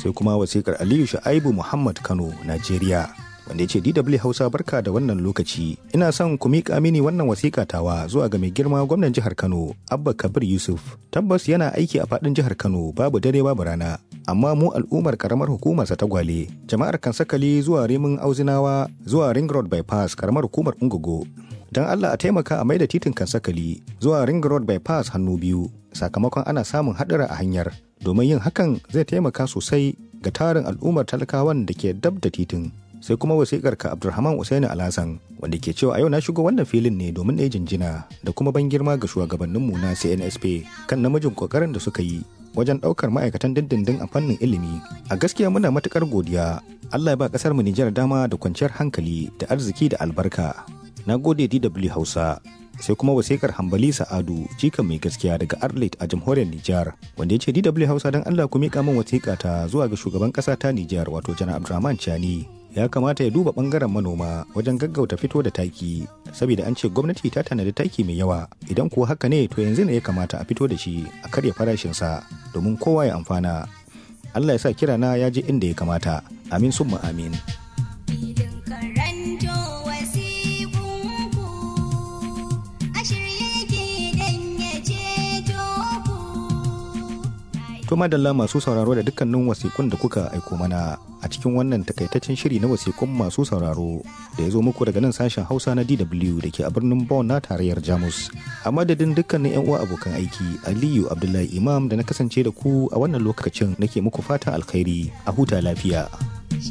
sai kuma wasikar aliyu sha'aibu muhammad kano najeriya wanda ya ce DW Hausa barka da wannan lokaci ina son ku miƙa mini wannan wasiƙa tawa zuwa ga mai girma gwamnan jihar Kano Abba Kabir Yusuf tabbas yana aiki a faɗin jihar Kano babu dare babu rana amma mu al'ummar karamar hukumar sa ta gwale jama'ar Kansakali zuwa Rimin Auzinawa zuwa Ring Road Bypass karamar hukumar Ungogo dan Allah a taimaka a maida titin Kansakali zuwa Ring Road Bypass hannu biyu sakamakon ana samun haɗura a hanyar domin yin hakan zai taimaka sosai ga tarin al'ummar talakawan da ke dab da titin sai kuma wasikar ka Abdulrahman Usaini Alhassan wanda ke cewa a yau na shigo wannan filin ne domin ɗaya jinjina da kuma ban girma ga shugabanninmu na CNSP kan namijin kokarin da suka yi wajen ɗaukar ma'aikatan dindindin a fannin ilimi a gaskiya muna matukar godiya Allah ya ba ƙasar mu Nijar dama da kwanciyar hankali da arziki da albarka na gode DW Hausa sai kuma wasikar hambali sa'adu jikan mai gaskiya daga arlit a jamhuriyar nijar wanda ya ce dw hausa don allah ku miƙa min wasiƙa ta zuwa ga shugaban ƙasa ta nijar wato janar abdulrahman chani ya kamata ya duba ɓangaren manoma wajen gaggauta fito da taki saboda an ce gwamnati ta tanadi taki mai yawa idan kuwa haka ne to yanzu ne ya kamata a fito da shi a karya farashinsa domin kowa ya amfana allah ya sa kirana ya je inda ya kamata amin summa amin To madalla masu sauraro da dukkanin wasikun da kuka aiko mana a cikin wannan takaitaccen shiri na wasikun masu sauraro da ya zo muku daga nan sashen Hausa na DW da ke a birnin Bonn na tarayyar Jamus. A madadin dukkanin 'yan uwa abokan aiki Aliyu Abdullahi Imam da na kasance da ku a wannan lokacin nake muku fatan alkhairi a huta lafiya.